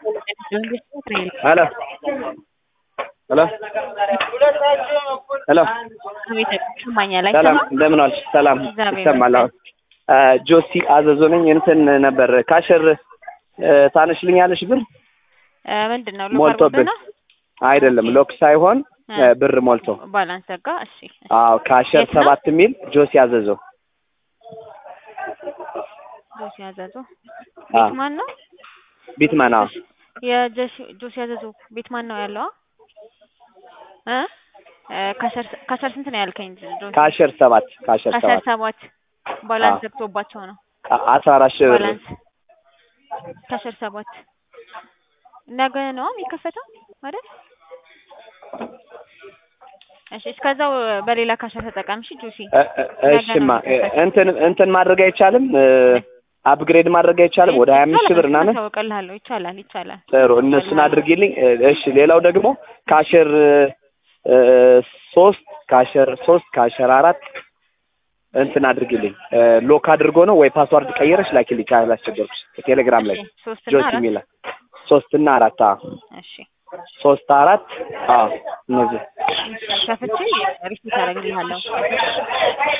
Hello hello hello አቤት ይሰማኛል። ሰላም አይሰማም? እንደምን ዋልሽ? ሰላም እግዚአብሔር ይሰማል። አዎ አ፣ ጆሲ አዘዞ ነኝ። እንትን ነበር ካሸር እ፣ ታነሽልኛለሽ ብር እ፣ ምንድን ነው ሞልቶብን ነው አይደለም ሎክ ሳይሆን እ፣ ብር ሞልቶ ባላንስ ዘጋ። እሺ እሺ። አዎ ካሸር የት ነው? ሰባት የሚል ጆሲ አዘዞ ጆሲ ያዘዙ አ፣ ቤት ማን ነው? ቢትመን አዎ የጆሲ ጆሲ ያዘዙ ቤት ማን ነው ያለው? እ እ፣ ከሰር ከሰር ስንት ነው ያልከኝ? ጆሲ ካሸር ሰባት ካሸር ከሰር ሰባት ሰባት ባላንስ አዎ። ዘግቶባቸው ነው። አ- አስራ አራት ሺህ ብር ባላንስ ከሰር ሰባት ነገ ነው የሚከፈተው አይደል? እሺ እስከዛው በሌላ ካሸር ተጠቀም። እሺ ጆሲ እ- እ- እሺማ እ፣ እንትን እንትን ማድረግ አይቻልም እ፣ አፕግሬድ ማድረግ አይቻልም ወደ ሀያ አምስት ሺህ ብር ምናምን ታውቅልሃለሁ። ይቻላል ይቻላል። ጥሩ እነሱን አድርጊልኝ። እ፣ እሺ ሌላው ደግሞ ካሸር እ፣ ሶስት ካሸር ሶስት ካሸር አራት እንትን አድርጊልኝ እ፣ ሎክ አድርጎ ነው ወይ ፓስዋርድ ቀይረሽ ላኪልኝ ካላስቸገርኩሽ ቴሌግራም ላይ እሺ ሶስት እና ጆሲ አራት የሚል ሶስት እና አራት አዎ እሺ ሶስት አራት አዎ እነዚህ ከፍቼ ሪሲት አደርግልሃለሁ።